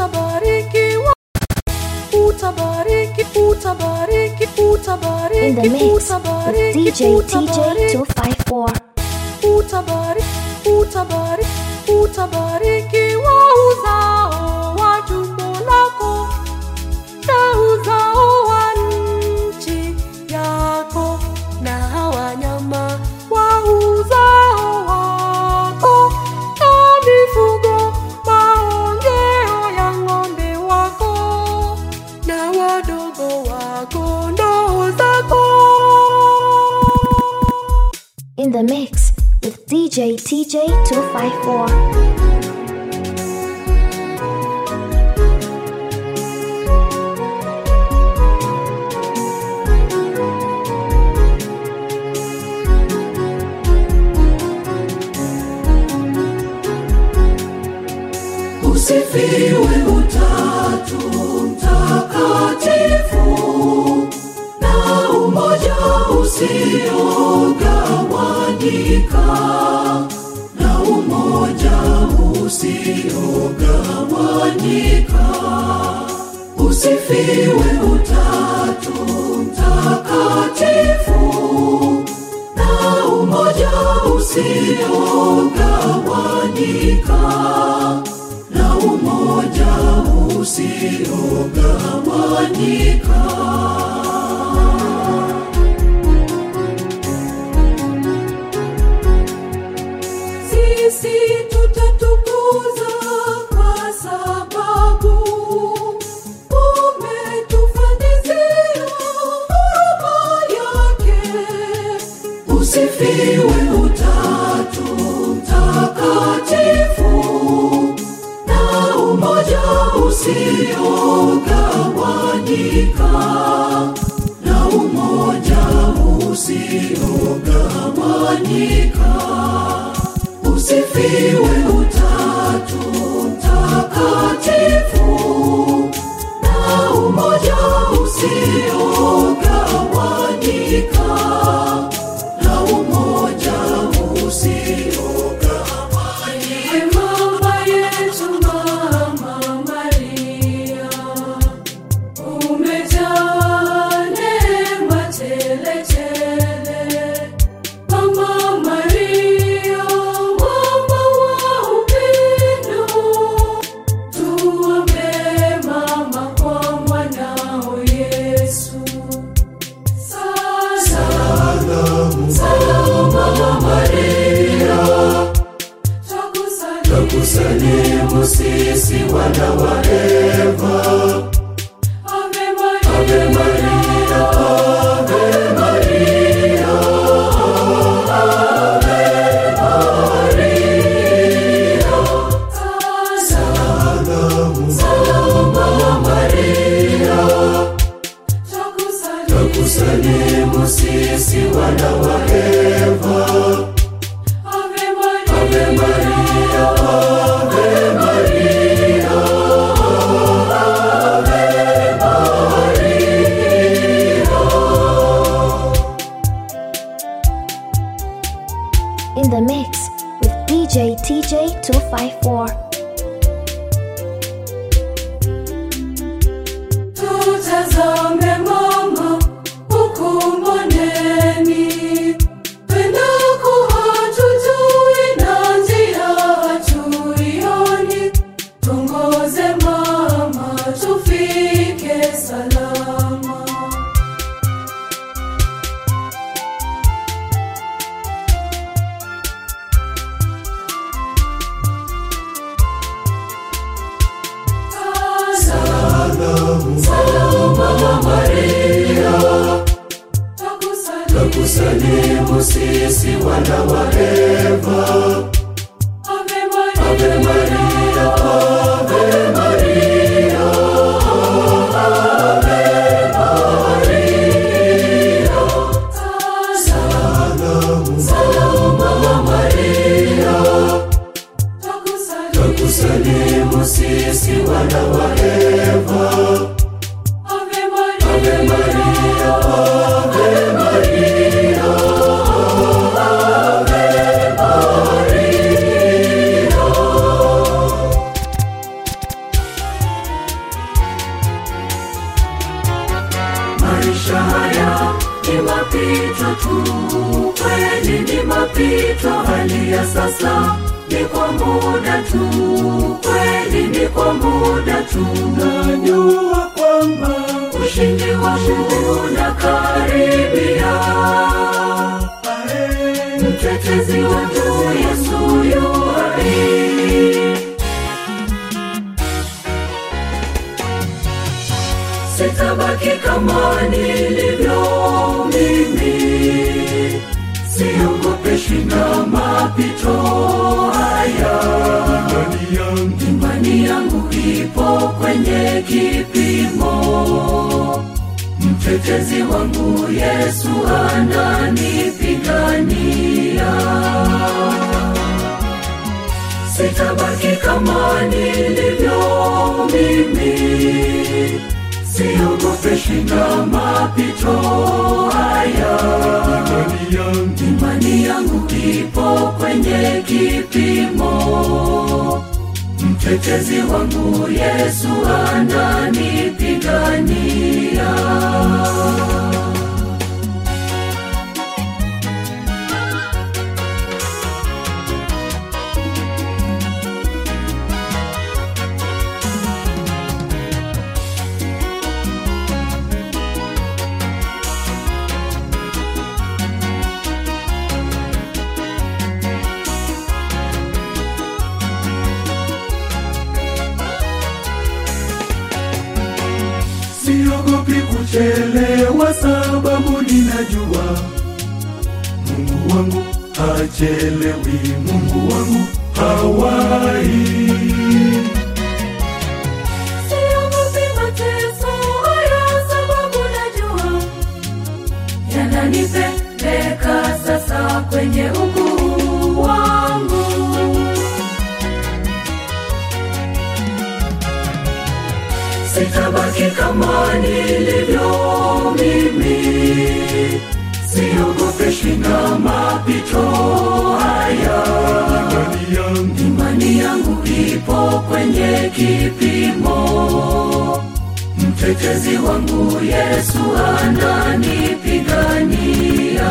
utabarikiwa utabariki utabariki utabariki In the mix with utabariki DJ TJ 254. utabariki utabariki utabarikiwa uzao wa tumbo lako na uzao wa nchi yako na wanyama wa uzao wako na mifugo maongeo ya ng'ombe wako na wadogo wako ndoo zako In the mix with DJ TJ 254. Usifiwe utatu mtakatifu na umoja usiogawanyika na umoja usiogawanyika. Usifiwe utatu mtakatifu na umoja usiogawanyika na umoja usiogawanyika. Sisi tutatukuza kwa sababu umetufanyizia huruma yake. Usifiwe utatu mtakatifu na umoja usiogawanyika na umoja usiogawanyika. Usifiwe utatu mtakatifu na umoja usiogawanyika na umoja usiogawanyika. Mama yetu Mama Maria, umejaa neema tele tele. Mama Maria, mama wa upendo, tuombee mama kwa mwanao Yesu. Salamu, salamu Mama Maria, twakusalimu sisi wana wa Eva. Ave Maria, Ave Maria, Ave Maria, Ave Maria. Salamu, salamu Mama Maria, twakusalimu sisi wana wa Eva. Ave Maria, Ave Maria, Ave Maria, Ave Maria. In the mix with DJ TJ 254. Tutazame mama huku mboneni, pendako hatujui na njia hatuioni. Tuongoze mama, tufike salama. Salamu, salamu Mama Maria, twakusalimu sisi wana wa Eva. Ave Maria, Ave Maria, Ave Maria, Ave Maria. Salamu, salamu Mama Maria, twakusalimu sisi wana wa Eva. Ave Maria, Ave Maria, Ave Maria, Ave Maria. ni mapito tu, kweli ni mapito. Hali ya sasa ni kwa muda tu, kweli ni kwa muda tu. najua kwamba Ushindi wangu unakaribia, ae, mtetezi wangu Yesu yu hai. sitabaki kama nilivyo mimi, siogopeshi na mapito haya. imani yangu Imani yangu ipo kwenye kipimo, mtetezi wangu Yesu ananipigania. Sitabaki kama nilivyo mimi, siogopeshi na mapito haya. imani yangu Imani yangu ipo kwenye kipimo, mtetezi wangu Yesu ananipigania. siogopi kuchelewa sababu ninajua mungu wangu hachelewi mungu wangu hawai Siogopi mateso haya sababu najua yananipeleka sasa kwenye ukuu wangu. Sitabaki kama nilivyo mimi, siogopeshi na mapito haya. imani yangu Imani yangu ipo kwenye kipimo, mtetezi wangu Yesu ananipigania.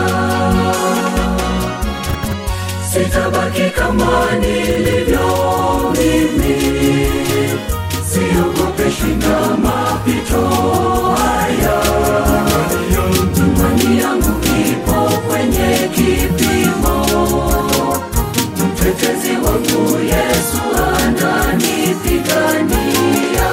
Sitabaki kama nilivyo mimi, siogopeshi na mapito haya. imani yangu Imani yangu ipo kwenye kipimo, mtetezi wangu Yesu ananipigania.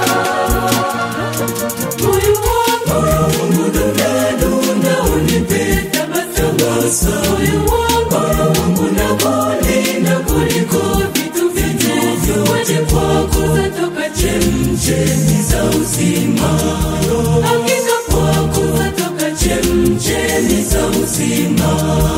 Moyo wangu dunda dunda, unipe tabasamu. Moyo wangu nakulinda kuliko vitu vingine vyote, kwako zatoka chemchemi za uzima. Hakika kwako zatoka chemchemi za uzima.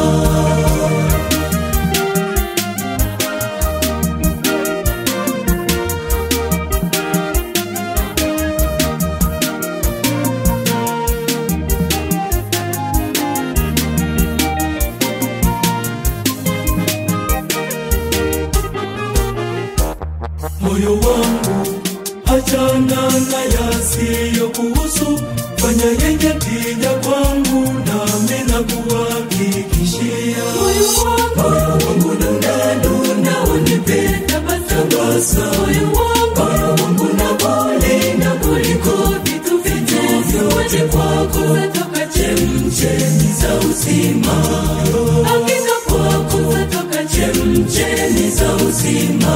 moyo wangu achana na yasiyo kuhusu fanya yenye tija kwangu nami na kuhakikishia Moyo wangu dunda dunda, unipe tabasamu. Moyo wangu nakulinda kuliko vitu vingine vyote, kwako zatoka chemchemi za uzima. Hakika kwako zatoka chemchemi za uzima.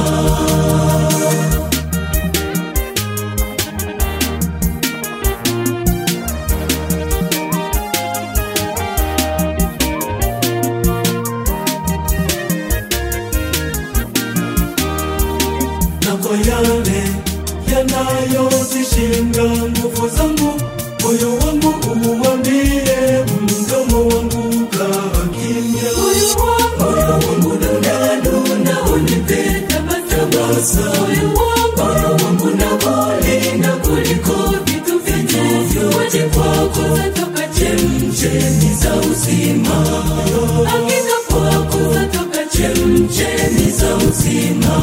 na kwa yale yanayozishinda nguvu zangu moyo wangu uambie mdomo wangu kaa kimya Moyo wangu dunda dunda, unipe tabasamu. Moyo wangu nakulinda kuliko vitu vingine vyote, kwako zatoka chemchemi za uzima. Hakika kwako zatoka chemchemi za uzima.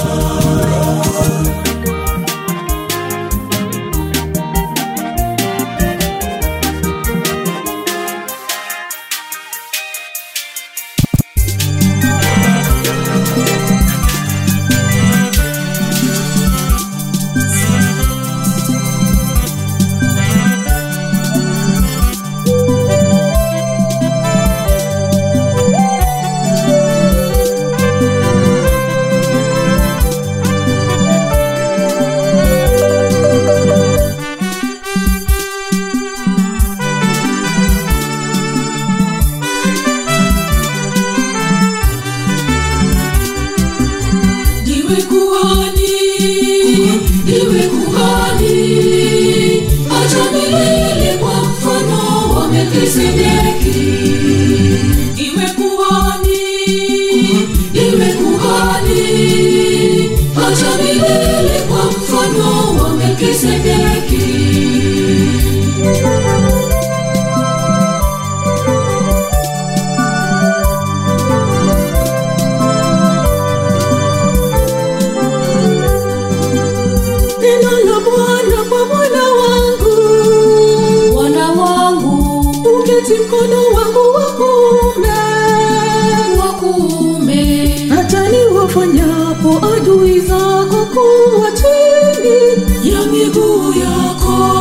neno la Bwana kwa Bwana wangu, Bwana wangu uketi mkono wangu wa kuume, wa kuume, hata niwafanyapo adui zako kuwa chini ya miguu yako.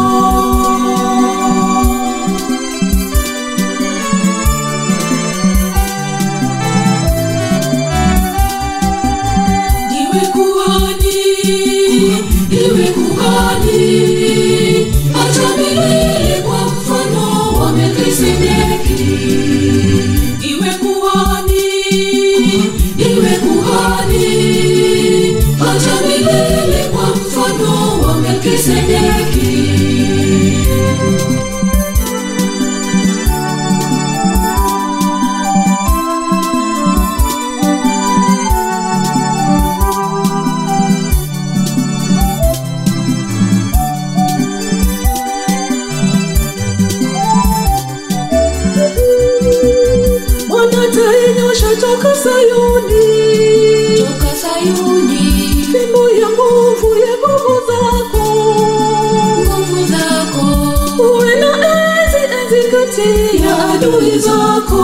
ndiwe kuhani, ndiwe kuhani, acha milele kwa mfano wa Melkisedeki. Ndiwe kuhani, ndiwe kuhani, acha milele kwa mfano wa Melkisedeki. Bwana tainyosha toka Sayuni, Toka Sayuni, fimbo ya nguvu ya nguvu zako, nguvu zako uwe na enzi enzi kati ya adui zako.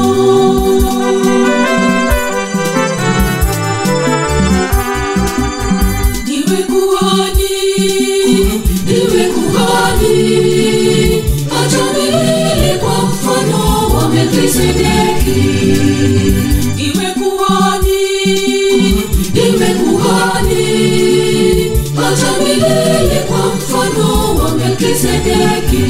Ndiwe kuhani, ndiwe kuhani, acha milele kwa mfano wa Melkisedeki. Ndiwe kuhani, ndiwe kuhani, acha milele kwa mfano wa Melkisedeki.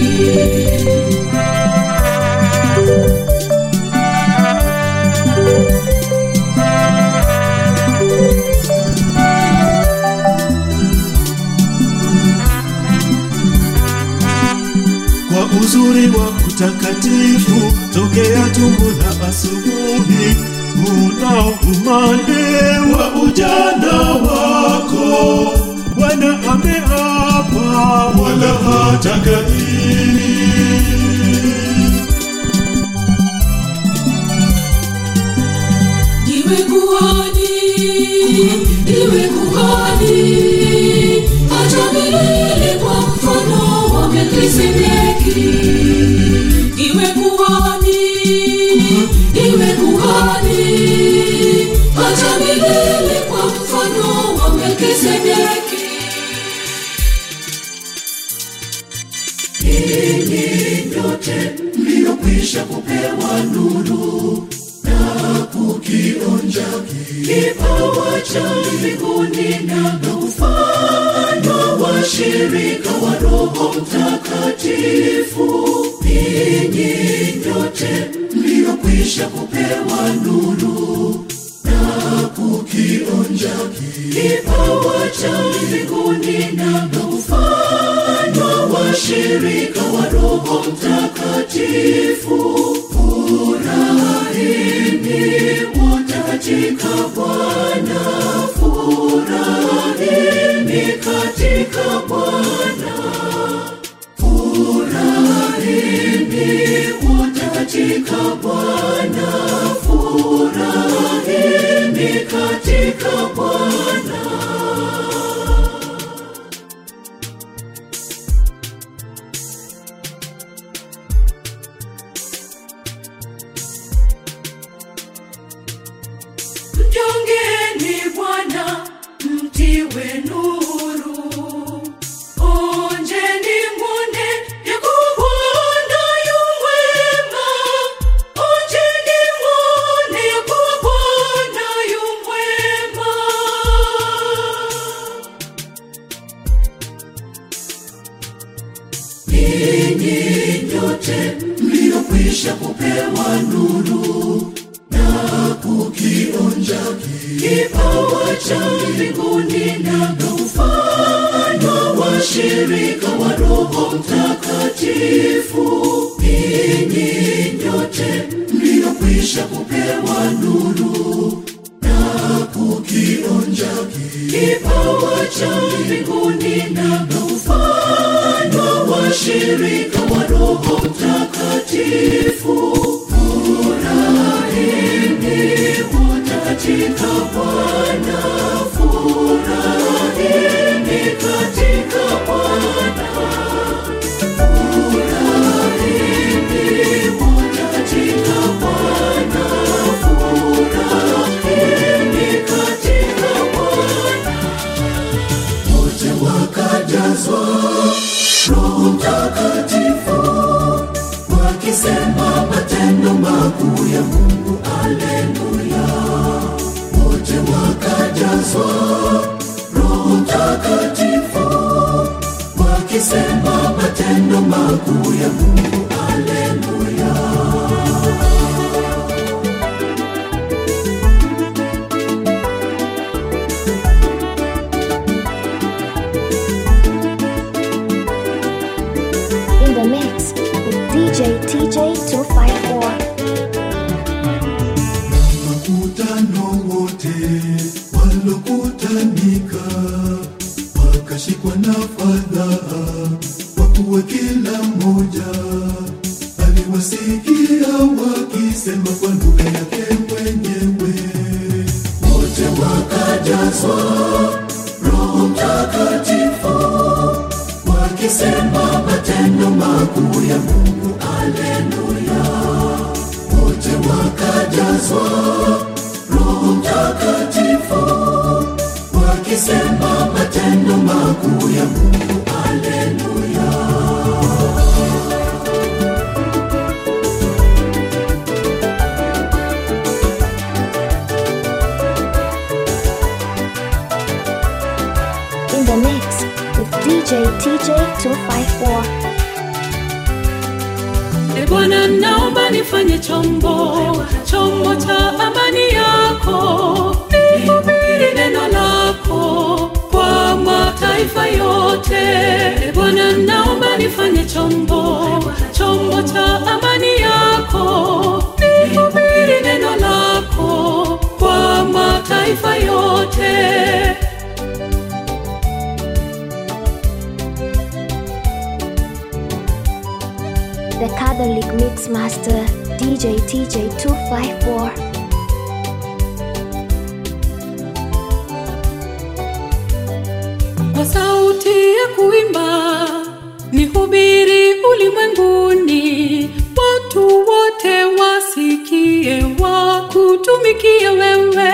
kwa uzuri wa utakatifu tokea tumbo la asubuhi una umande wa ujana wako bwana ameapa wala hatagairi Ndiwe kuhani, ndiwe kuhani, acha milele kwa mfano wa Melkisedeki. Ndiwe kuhani, ndiwe kuhani, acha milele kwa mfano wa Melkisedeki. nyote mliokwisha kupewa nuru na kukionja kipawa cha mbinguni na kufanywa washirika wa Roho Mtakatifu. Ninyi nyote mliokwisha kupewa nuru na kukionja kipawa cha mbinguni na kufanywa washirika wa Roho Mtakatifu. Furahini wote katika Bwana, furahini katika Bwana, furahini wote katika Bwana, furahini katika Bwana. Mjongeni Bwana, mtiwe nuru. Onjeni mwone ya kuwa Bwana yu mwema. Onjeni mwone ya kuwa Bwana yu mwema. Ninyi nyote mliokwisha kupewa nuru na kukionja kipawa cha mbinguni na kufanywa washirika wa Roho Mtakatifu. Ninyi nyote mliokwisha kupewa nuru na kukionja kipawa cha mbinguni na kufanywa washirika wa Roho Mtakatifu. Furahini wote katika Bwana, furahini wakajazwa roho mtakatifu wakisema matendo makuu ya mungu aleluya wote wakajazwa roho mtakatifu wakisema matendo makuu ya mungu aleluya In the mix with DJ TJ254. makutano wote walokutanika wakashikwa na fadhaa kwa kuwa kila mmoja aliwasikia wakisema kwa lugha yake mwenyewe wote wakajazwa roho mtakatifu wakisema matendo makuu ya mungu aleluya wote wakajazwa roho mtakatifu wakisema matendo makuu ya mungu aleluya In the mix with DJ TJ254. E Bwana, naomba nifanye chombo, chombo cha amani yako, nihubiri neno lako kwa mataifa yote. E Bwana, naomba nifanye chombo, chombo cha amani yako, nihubiri neno lako kwa mataifa yote. The Catholic Mix Master DJ TJ254. kwa sauti ya kuimba nihubiri ulimwenguni watu wote wasikie wakutumikie wewe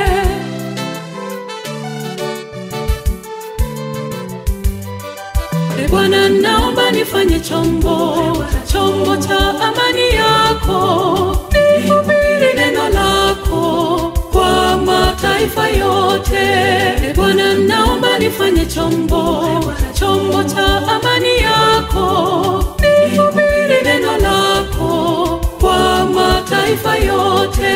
E Bwana, naomba nifanye chombo, chombo cha amani yako, nihubiri neno lako kwa mataifa yote. E Bwana, naomba nifanye chombo, chombo cha amani yako, nihubiri neno lako kwa mataifa yote.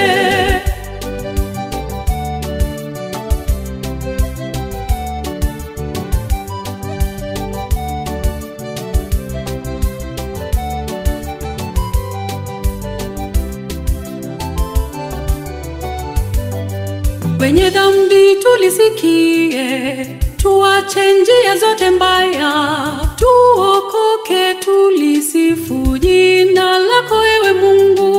wenye dhambi tulisikie, tuache njia zote mbaya, tuokoke, tulisifu jina lako ewe Mungu.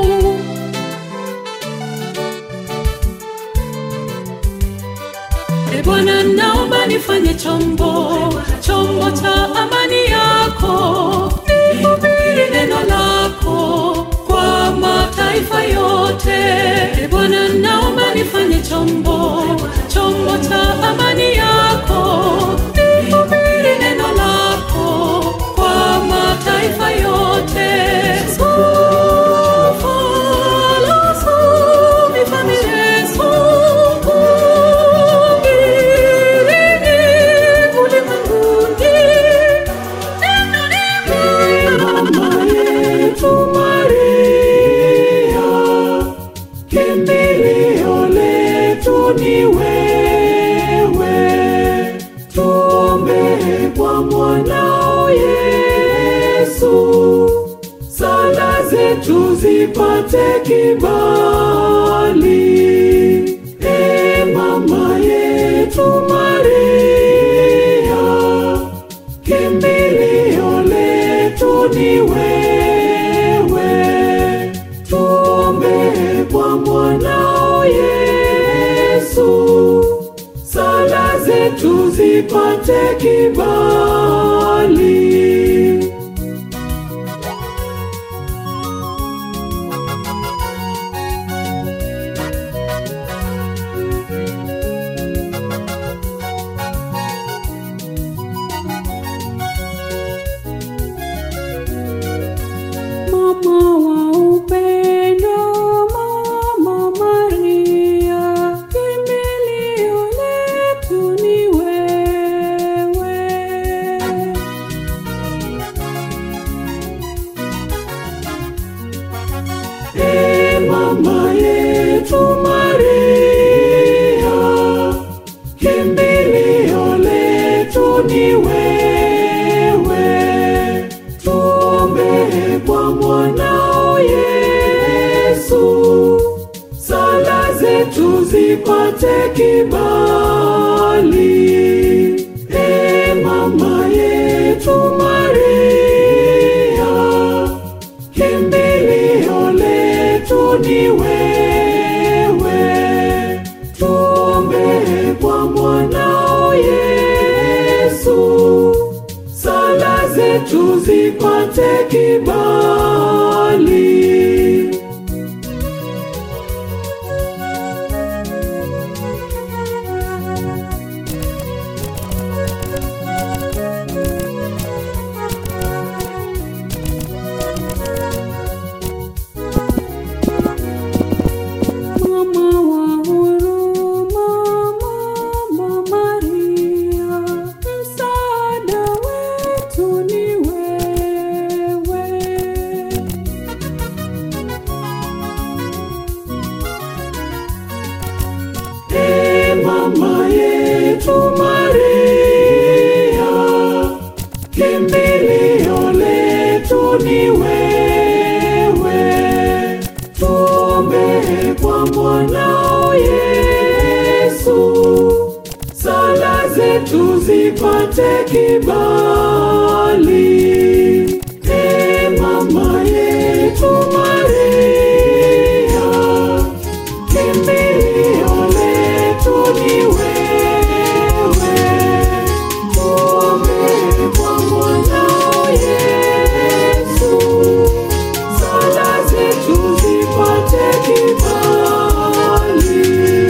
E Bwana, naomba nifanye chombo, chombo cha amani yako, nihubiri neno lako kwa mataifa yote. E Bwana, naomba nifanye chombo, chombo cha amani yako, nihubiri neno lako kwa mataifa yote. Sofa, la, so, mi, fa, mi, re, so, hubirini ulimwenguni. Neno ni mama yetu Maria, kimbilio letu ni wewe, tuombee kwa mwanao Yesu, sala zetu zipate kibali. E mama yetu Maria, kimbilio letu ni wewe, tuombee kwa mwanao Yesu, sala zetu zipate kibali. ni wewe. Tuombee kwa mwanao Yesu, sala zetu zipate kibali. E mama yetu Maria, kimbilio letu ni wewe. Tuombee kwa mwanao Yesu, sala zetu zipate kibali. Mama wa huruma, Mama Maria, msaada wetu ni wewe. E mama yetu Maria, kimbilio letu ni wewe. Tuombee kwa mwanao Yesu, sala zetu zipate kibali. E mama yetu Maria, kimbilio letu ni wewe. Tuombee kwa mwanao Yesu, sala zetu zipate kibali.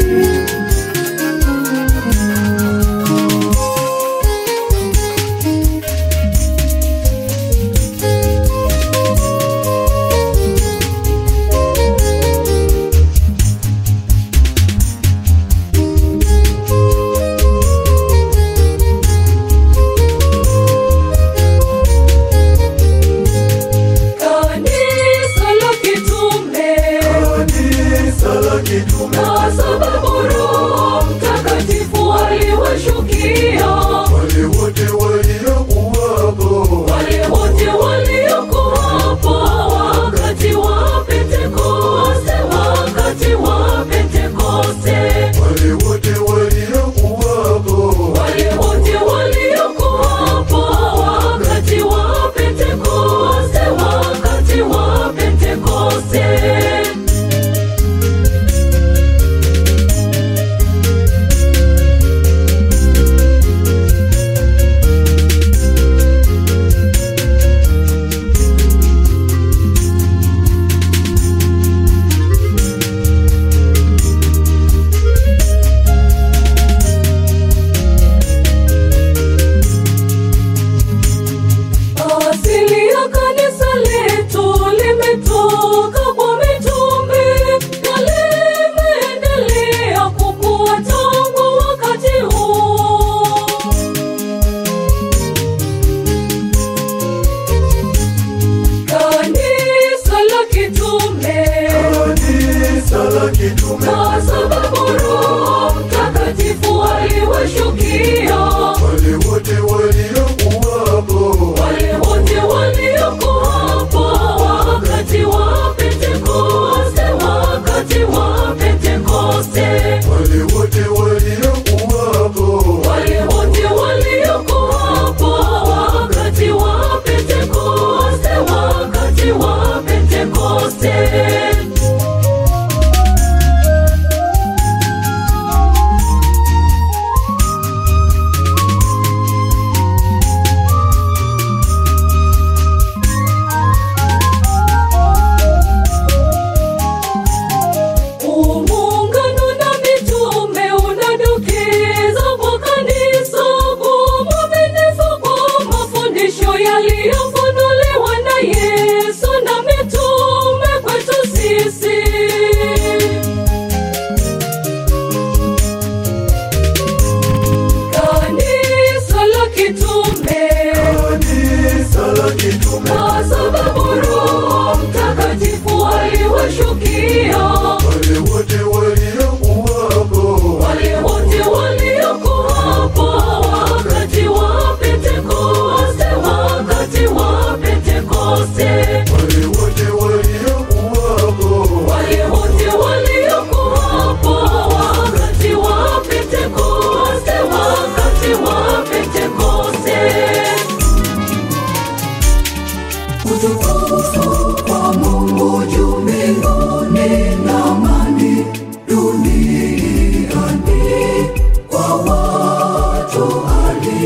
Kanisa la kitume Kanisa la kitume kwa sababu Roho Mtakatifu aliwashukia wale wote waliokuwapo wale wote waliokuwapo wakati wa Pentekoste, wakati wa Pentekoste, wale wote waliokuwapo wale wote waliokuwapo wakati wa Pentekoste, wakati wa Pentekoste. Asili ya kanisa letu limetoka kwa mitume na limeendelea kukua tangu wakati huo. Kanisa la kitume Kanisa la kitume kwa sababu Roho Mtakatifu aliwashukia wale wote waliokuwapo wale wote waliokuwapo wakati wa Pentekoste, wakati wa Pentekoste, wale wote waliokuwapo wale wote waliokuwapo wakati wa Pentekoste, wakati wa Pentekoste. Muungano na mitume unadokeza kwa kanisa kuwa mwaminifu kwa mafundisho yaliyofunuliwa na Yesu na mitume kwetu sisi. Kanisa la kitume Kanisa la kitume kwa sababu Roho Mtakatifu aliwashukia wale wote waliokuwapo wale wote waliokuwapo wakati wa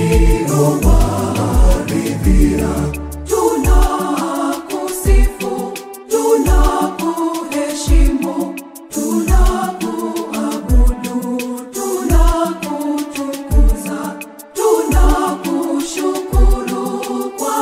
uliowaridhia. Tunakusifu, tunakuheshimu, tunakuabudu, tunakutukuza, tunakushukuru kwa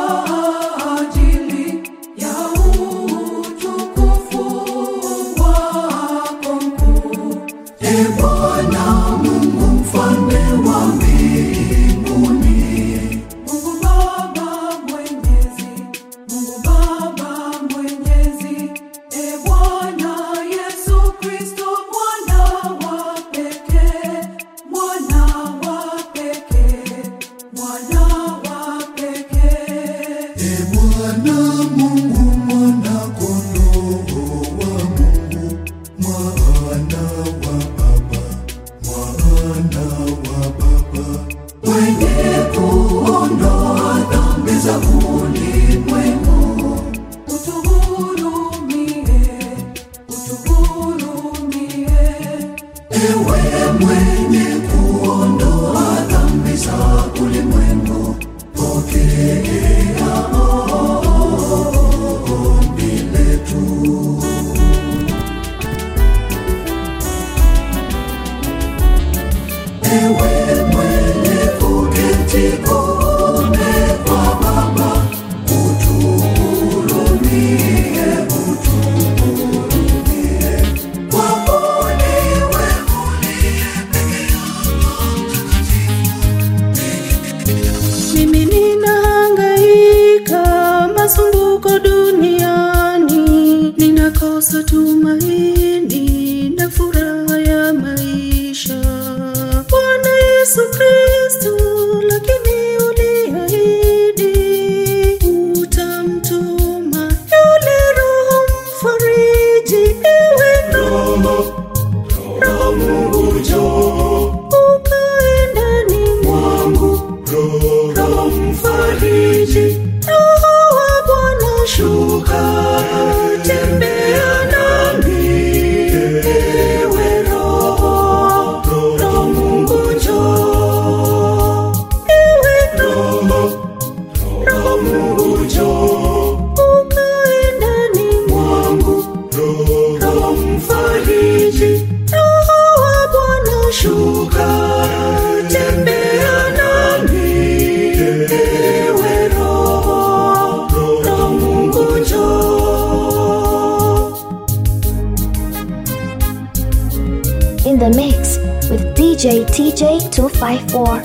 ajili ya utukufu wako mkuu. E Bwana Mungu mfalme wa mbinguni, Mungu Baba mwenyezi, Mungu Baba mwenyezi, e Bwana Yesu Kristo mwana wa pekee, mwana wa pekee, mwana wa pekee. E Bwana Mungu, mwana kondoo wa Mungu, mwana wa Baba, mwana wa Baba, mwenye kuondoa dhambi za ulimwengu. Utuhurumie, utuhurumie. Ewe mwenye kuondoa dhambi za ulimwengu, pokea ombi letu. Ewe mwenye kuketi kuume kwa Baba, utuhurumie, utuhurumie. Kwako niwe uliye Mimi ninahangaika masumbuko duniani, ninakosa tumaini na furaha ya maisha. Bwana Yesu Kristo, lakini uliahidi utamtuma yule Roho mfariji, ewe Roho, Roho Mungu njoo ukae ndani mwangu Roho mfariji, Roho wa Bwana shuka, tembea nami, ewe Roho, Roho Mungu njoo, ewe Roho, Roho Mungu njoo, ukae ndani mwangu, Roho mfariji, Roho wa Bwana shuka, tembea nami, ewe Roho, Roho Mungu njoo. In the mix with DJ TJ254.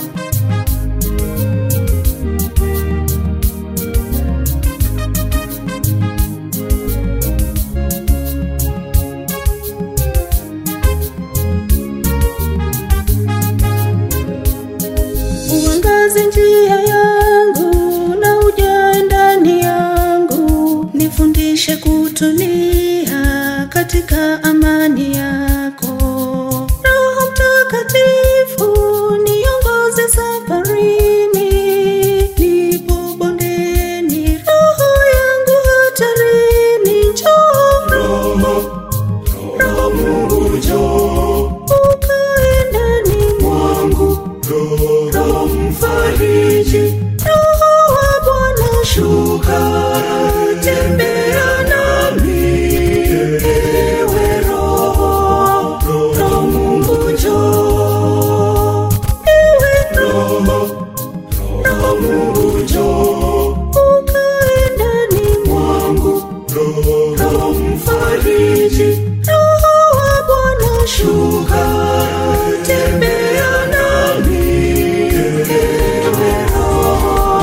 uangaze njia yangu na ujae ndani yangu, nifundishe kutulia katika amani yako. Roho Mtakatifu, niongoze safarini, nipo bondeni, roho yangu hatarini, njoo Roho Mungu njoo, ukae ndani mwangu Roho mfariji, Roho wa Bwana shuka, tembea nami, ewe Roho, Roho Mungu njoo, ewe Roho, Roho Mungu njoo, ukae ndani mwangu Roho mfariji, Roho wa Bwana shuka, tembea nami, ewe Roho,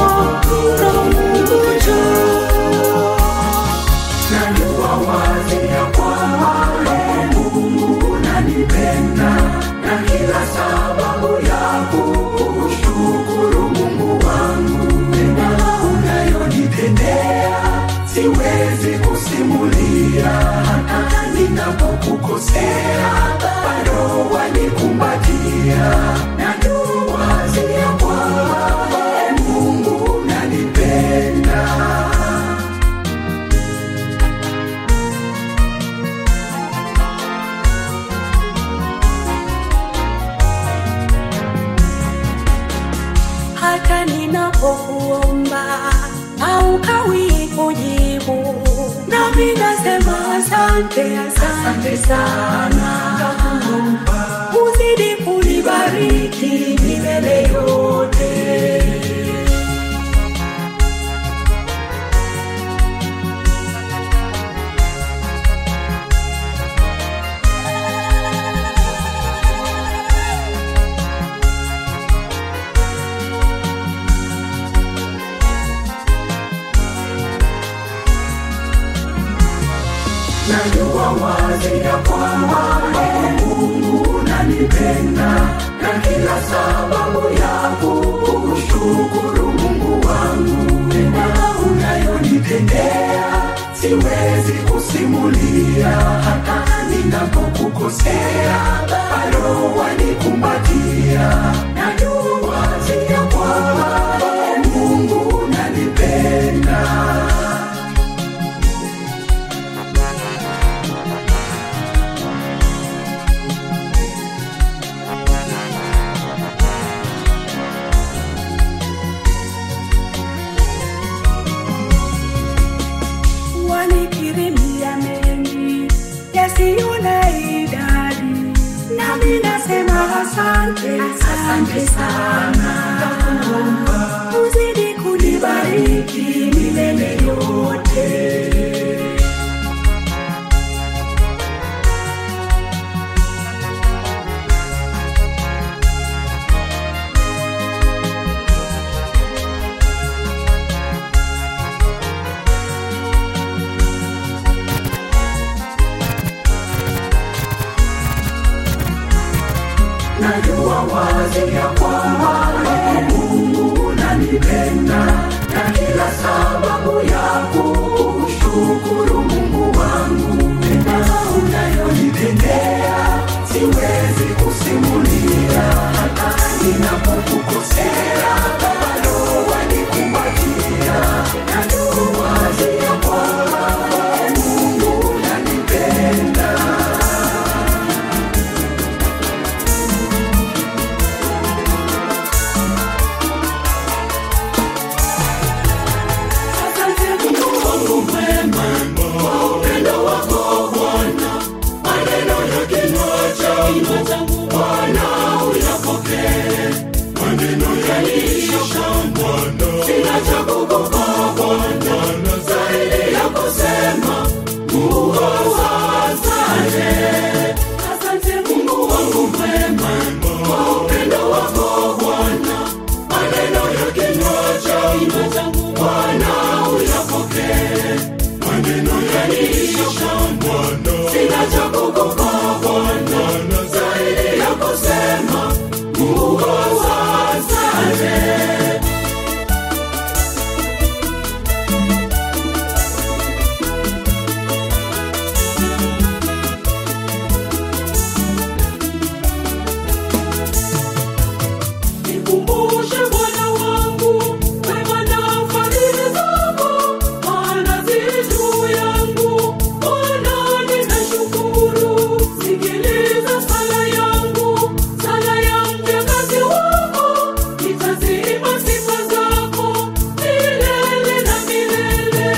hata ninapokuomba haukawi kujibu, nami nasema asante, asante sana. Uzidi kunibariki milele yote. najua wazi ya kwamba wewe Mungu unanipenda na kila sababu ya kushukuru Mungu wangu mema unayonitendea siwezi kusimulia hata ninapokukosea bado wanikumbatia najua wazi ya kwamba wewe Mungu unanipenda wanikirimia mengi yasiyo na idadi, nami nasema asante, asante sana. Uzidi kunibariki milele yote. najua wazi ya kwamba wewe Mungu unanipenda na kila sababu ya kushukuru Mungu wangu mema unayonitendea siwezi kusimulia hata ninapokukosea bado wanikumbatia najua wazi ya kwamba wewe Mungu unanipenda Asante Mungu wangu mwema kwa upendo wako Bwana, maneno ya kinywa changu Bwana uyapokee, maneno yaliyotoka Bwana, sina cha kukupa Bwana, zaidi ya kusema Mungu asante. Asante Mungu wangu mwema kwa upendo wako Bwana, maneno ya kinywa changu Bwana uyapokee, maneno yaliyotoka Bwana, sina cha kukupa Bwana, zaidi ya kusema Mungu asante. Nikumbushe Bwana wangu wema na fadhili zako, maana zi juu yangu. Bwana ninashukuru, sikiliza sala yangu, sala ya mjakazi wako, nitaziimba sifa zako milele na milele.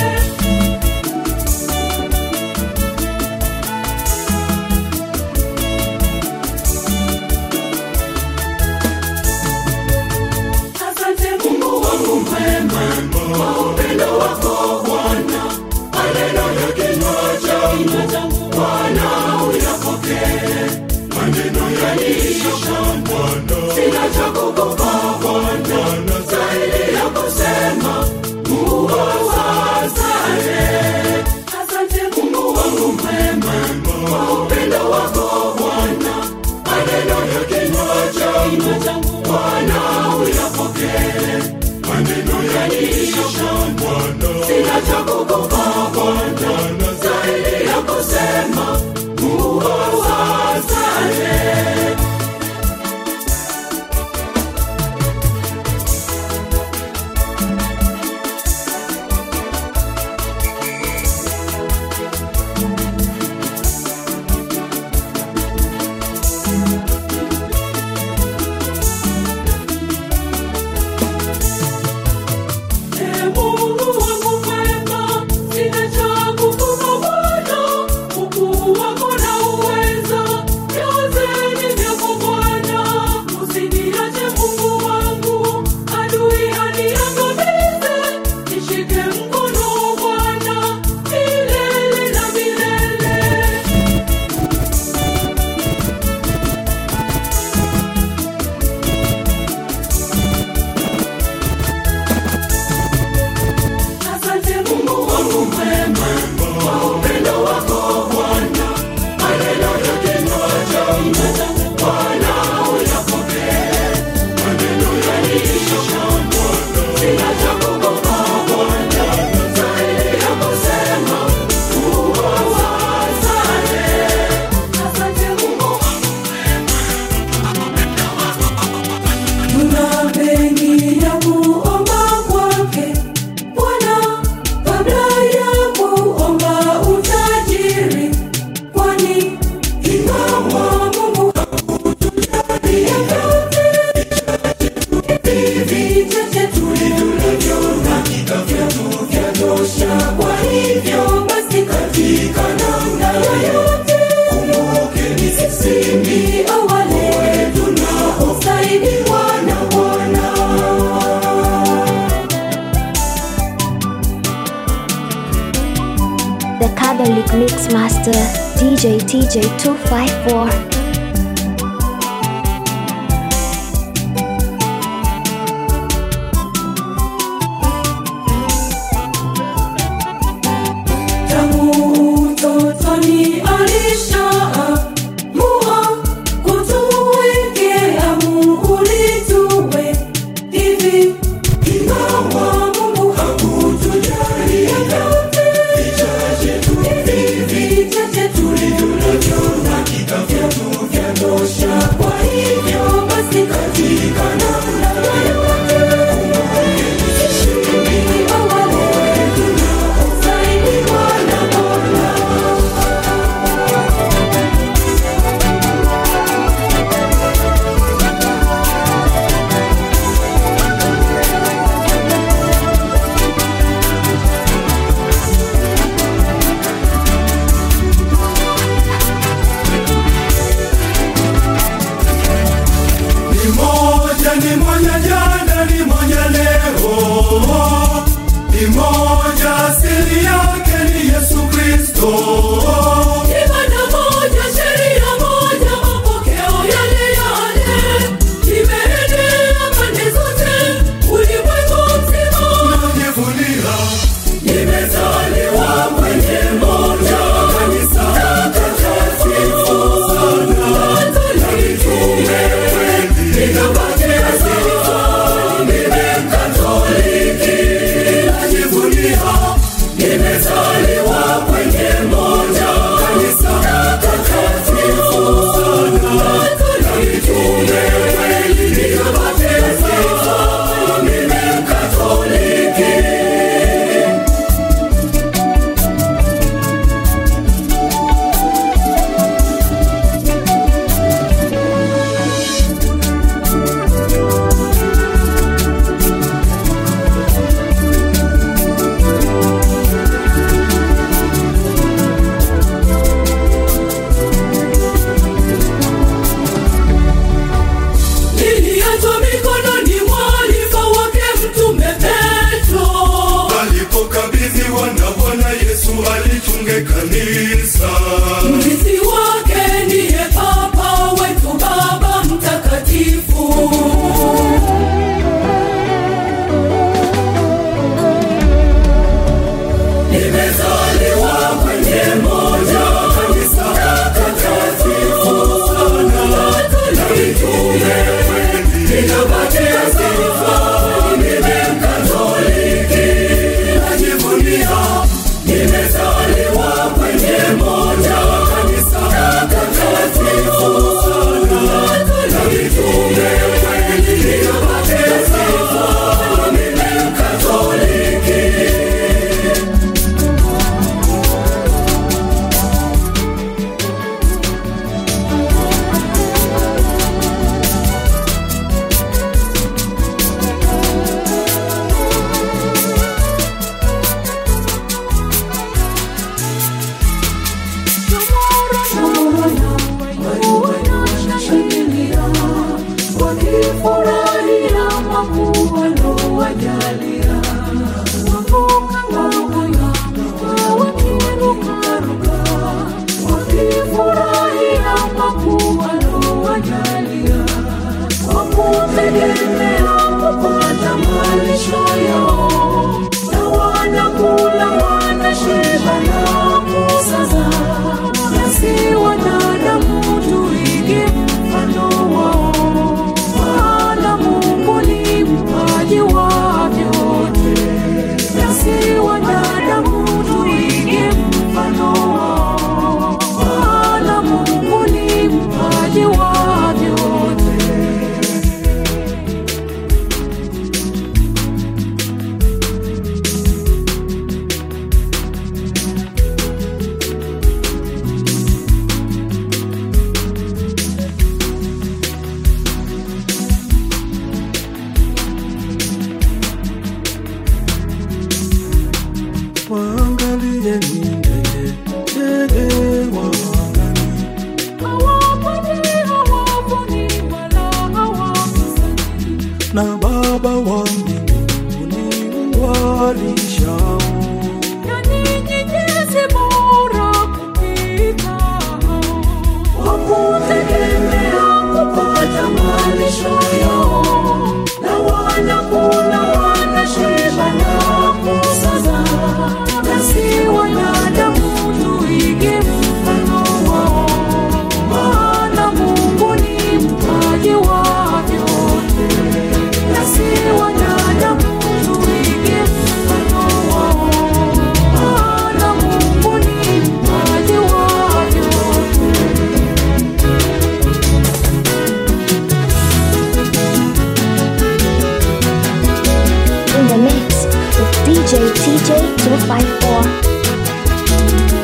Asante Mungu wangu mwema kwa upendo wako Bwana, maneno ya kinywa changu Bwana uyapokee, maneno yaliyotoka Bwana, sina cha kukupa Bwana, zaidi ya kusema Mungu asante. Asante Mungu wangu mwema kwa upendo wako Bwana, maneno ya kinywa changu Bwana uyapokee, maneno yaliyotoka Bwana, sina cha kukupa Bwana, zaidi ya kusema Mungu asante. Catholic Mix Master DJ TJ254. Tangu utotoni alishaamua kutuwekea muhuri tuwe hivi. Ingawa Mungu hakutujalia vyote, hivi vichache tulivyo navyo na hakika vyetu malisho yao na wanakula wanashiba na kusaza nasi wanadamu tuige mfano wao maana mungu ni mpaji wa vyote nasi wanadamu tuige mfano wao maana mungu ni mpaji wa vyote In the mix with DJ TJ 254.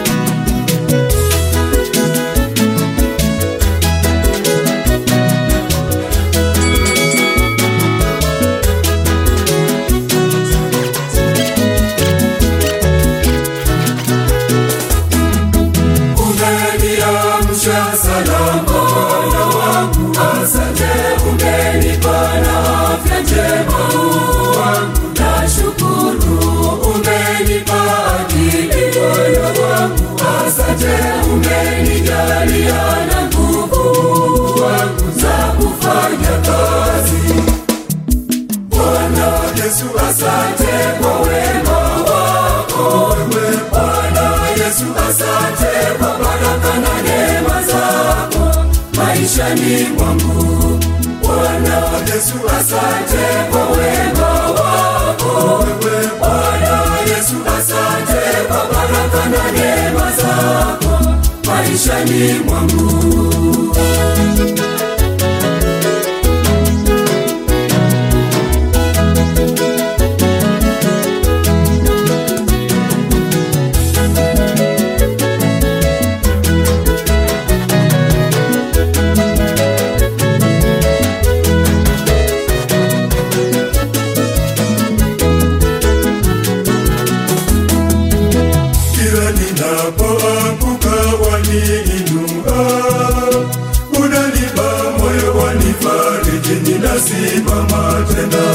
umeniamsha salama moyo wangu asante umenipa na afya njema wangu nashukuru umenipa akili moyo wangu asante umenijalia na nguvu wangu za kufanya kazi Bwana Yesu asante kwa wema wako wewe Bwana Yesu asante kwa baraka na neema zako maishani mwangu Bwana Yesu asante kwa wema wako wewe Bwana Yesu asante kwa baraka na neema zako maishani mwangu kila ninapoanguka waniinua, unanipa moyo wanifariji, ninasimama tena.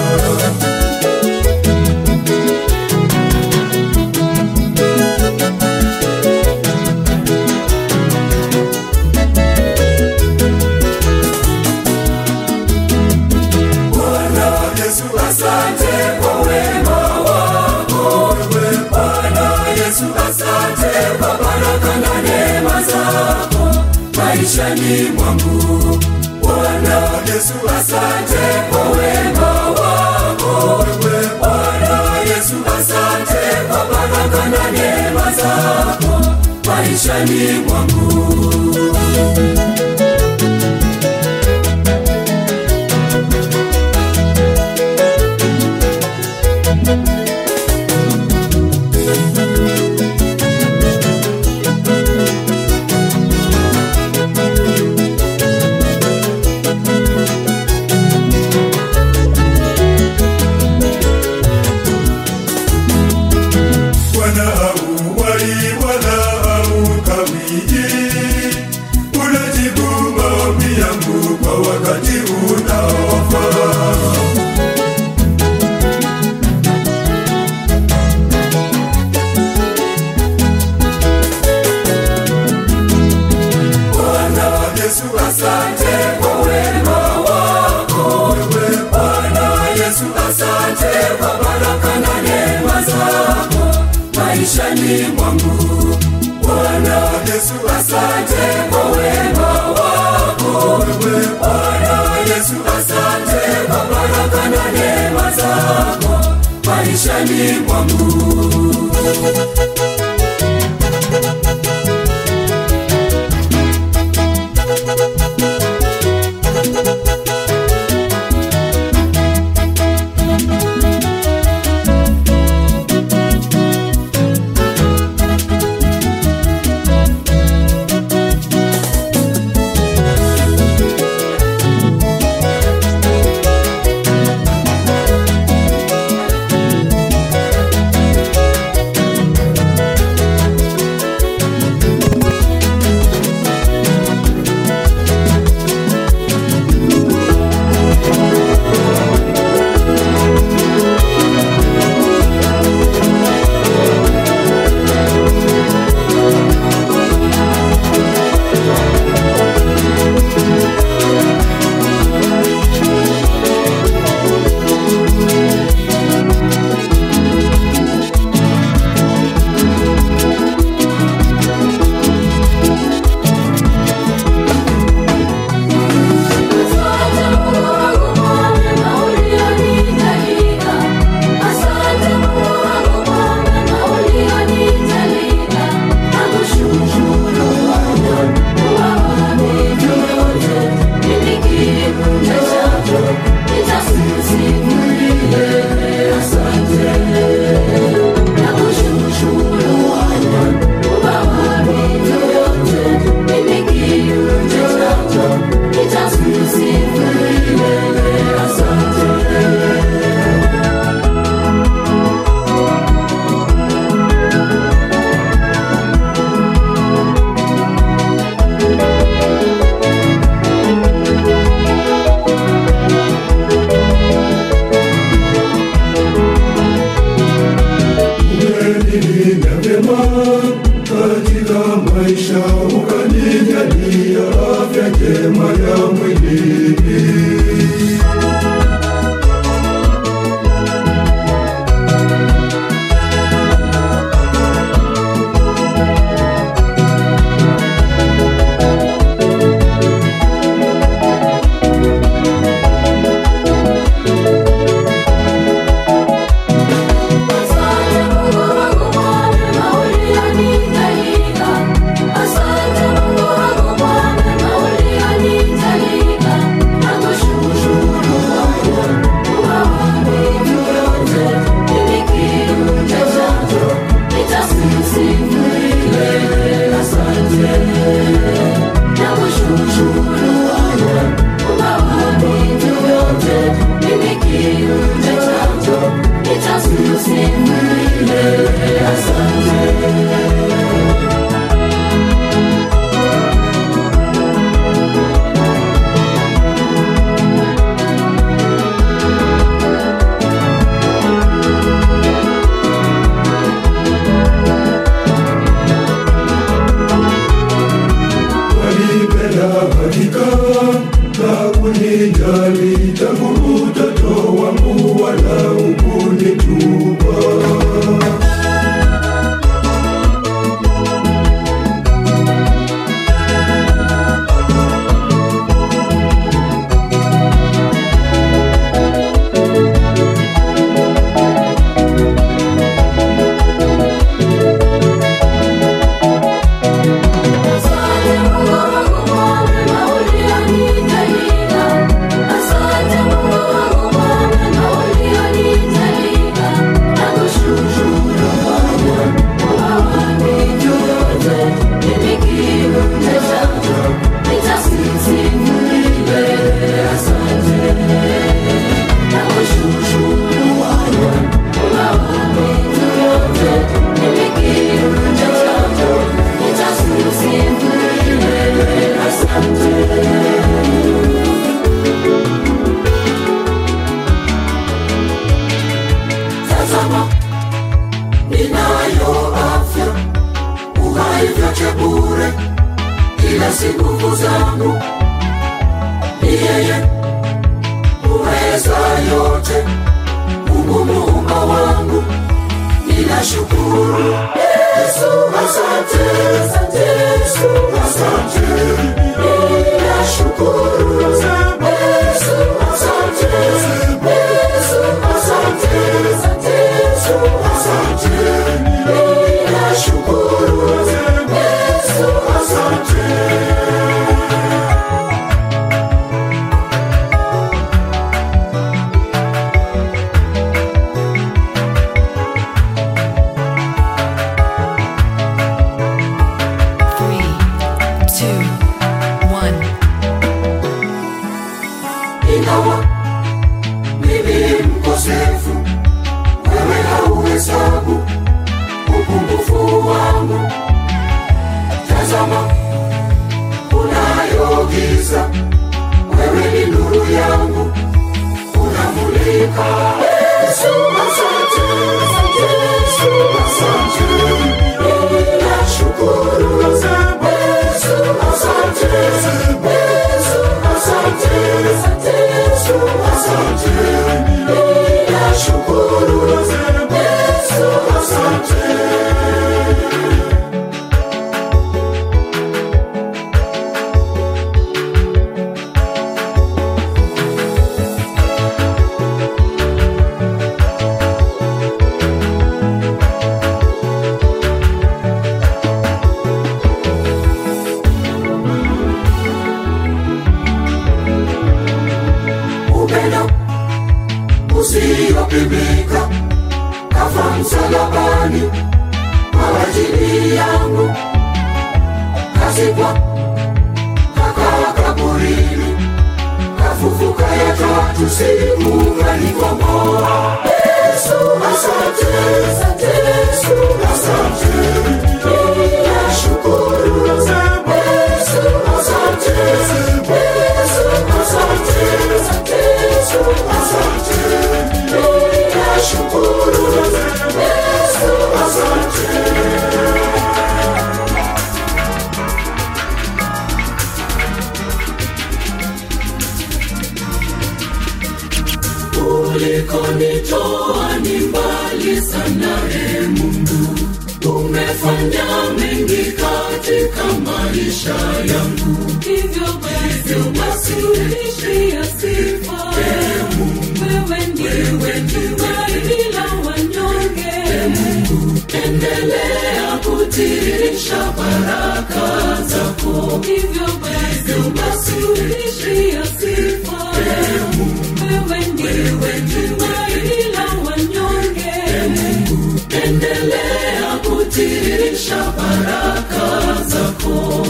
Bwana Yesu, asante kwa wema wako wewe. Bwana Yesu, asante kwa baraka na neema zako maishani mwangu. Bwana Yesu, asante kwa wema wako wewe. Bwana Yesu, asante kwa baraka na neema zako maishani mwangu. Bwana hauwahi wala haukawii, unajibu maombi yangu kwa wakati unaofaa. Bwana Yesu, asante kwa wema wako wewe. Bwana Yesu, asante kwa baraka na neema zako maishani mwangu. Bwana Yesu, asante kwa wema wako wewe. Bwana Yesu, asante kwa baraka na neema zako maishani mwangu. ukanijalia afya njema ya mwilini. Asante Mungu wangu kwa mema ulionijalia. Asante Mungu wangu kwa mema ulionijalia. Nakushukuru Bwana kwa vitu vyote. Mimi kiumbe chako nitasifu milele. Asante. Nakushukuru Bwana kwa vitu vyote. Mimi kiumbe chako nitasifu milele. Asante. Walipenda hakika na kunijali tangu utoto wangu wala hukunitupa. Asante Mungu wangu kwa mema ulionijalia. Asante Mungu wangu kwa mema ulionijalia. Nakushukuru Bwana kwa vitu vyote. Mimi kiumbe chako nitasifu milele. Asante. Nakushukuru Bwana kwa vitu vyote. Mimi kiumbe chako nitasifu milele. Asante. Tazama, ninayo afya, uhai vyote bure, ila si nguvu zangu, ni yeye uweza yote, Mungu muumba wangu, ninashukuru Yesu, asante, asante Yesu, asante, ninashukuru Yesu, asante, Yesu, asante, asante Yesu, asante, ninashukuru Yesu, asante. Three, two, one. ingawa mimi mkosefu, wewe hauhesabu upungufu wangu. Tazama, unayo giza, wewe ni nuru yangu, unamulika. Yesu, asante, asante Yesu, asante, ninashukuru. Yesu, asante, Yesu, asante, asante Yesu, asante, ninashukuru. Yesu, asante. upendo usiyopimika kafa msalabani kwa ajili yangu, kazikwa kakaa kaburini, kafufuka ya tatu siku kanikomboa. Yesu, asante, asante Yesu, asante, ninashukuru. Yesu, asante, Yesu, asante, asante Yesu, asante, ninashukuru. Yesu, asante. sana e mungu umefanya mengi katika maisha yangu hivyo basi uishia sifa wewe ndiwe tumaini la wanyonge endelea kutirisha baraka zako hivyo basi uishia sifa wewe ndiwe tumaini la wanyonge endelea kutirisha baraka zako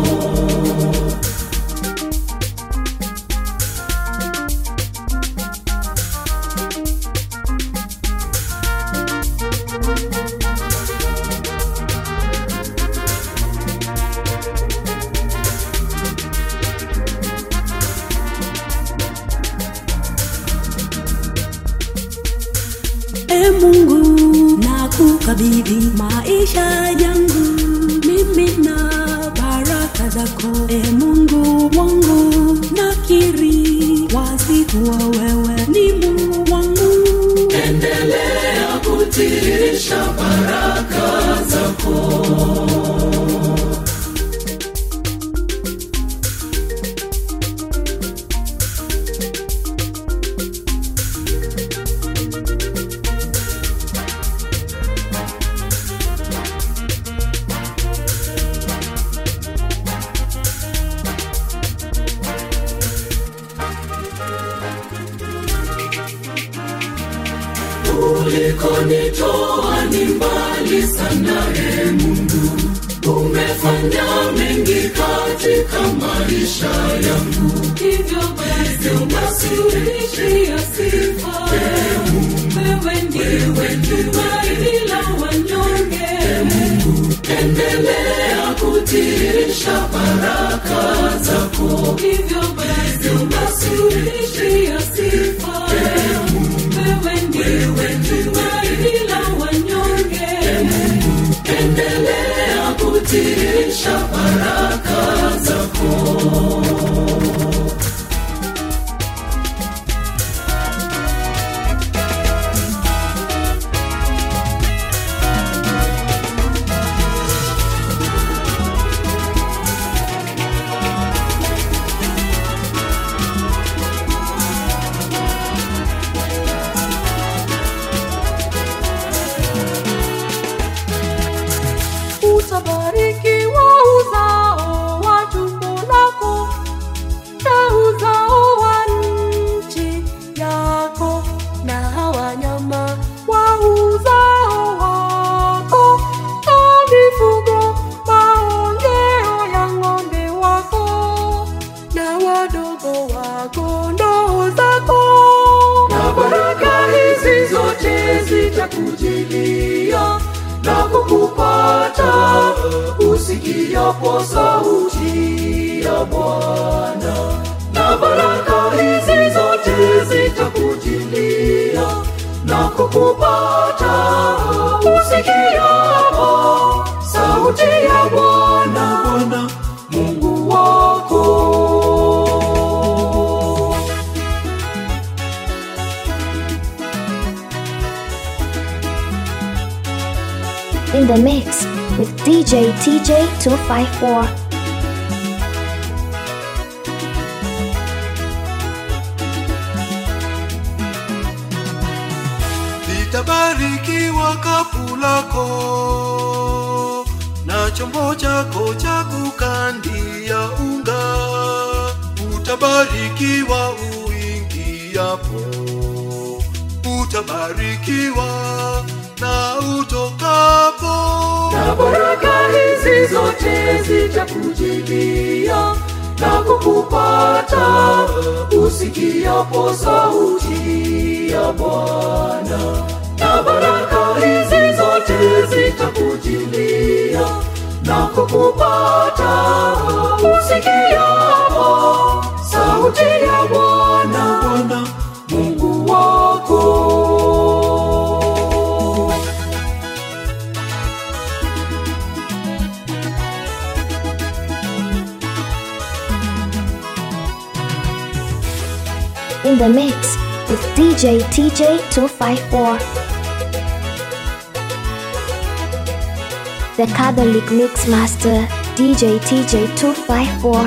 e mungu na kukabidhi maisha yangu mimi na baraka zako e mungu wangu nakiri wazi kuwa wewe ni mungu wangu endelea kutirisha baraka zako ulikonitoa ni mbali sana e mungu umefanya mengi katika maisha yangu hivyo basi uishia sifa wewe ndiwe tumaini la wanyonge endelea kutirisha baraka zako hivyo basi uishia sifa wewe ndiwe tumaini la wanyonge endelea kutirisha baraka zako utabarikiwa uzao wa tumbo lako na uzao wa nchi yako na wanyama wa uzao wako na mifugo maongeo ya ng'ombe wako na wadogo wa kondoo zako na baraka hizi zote zitakujilia na kukupata usikiapo sauti ya bwana na baraka hizi zote zitakujilia na kukupata usikiapo sauti ya bwana bwana mungu wako In the mix with DJ TJ254. litabarikiwa kapu lako na chombo chako cha kukandia unga utabarikiwa uingiapo utabarikiwa na utokapo na baraka hizi zote zitakujilia na kukupata usikiapo sauti ya bwana na baraka hizi zote zitakujilia na kukupata usikiapo sauti ya bwana bwana mungu wako In the mix with DJ TJ254. the Catholic Mix Master, DJ TJ254.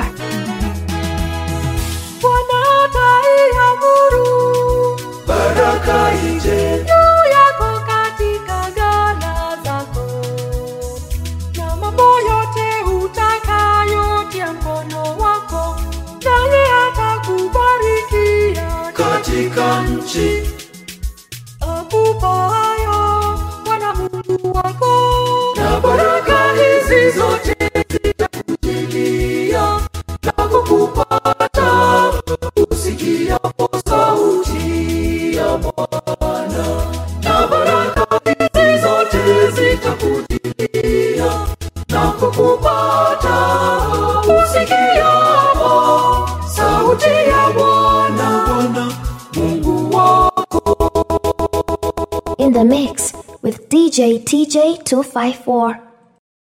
Bwana ataiamuru baraka ije juu yako katika ghala zako, na mambo yote utakayotia mkono wako, naye atakubarikia katika nchi akupayo Bwana Mungu wako, na baraka hizi zote zitakujilia na kukupata usikiapo sauti ya Bwana, na baraka hizi zote zitakujilia na kukupata usikiapo sauti ya Bwana, Bwana Mungu wako. In the mix with DJ TJ254.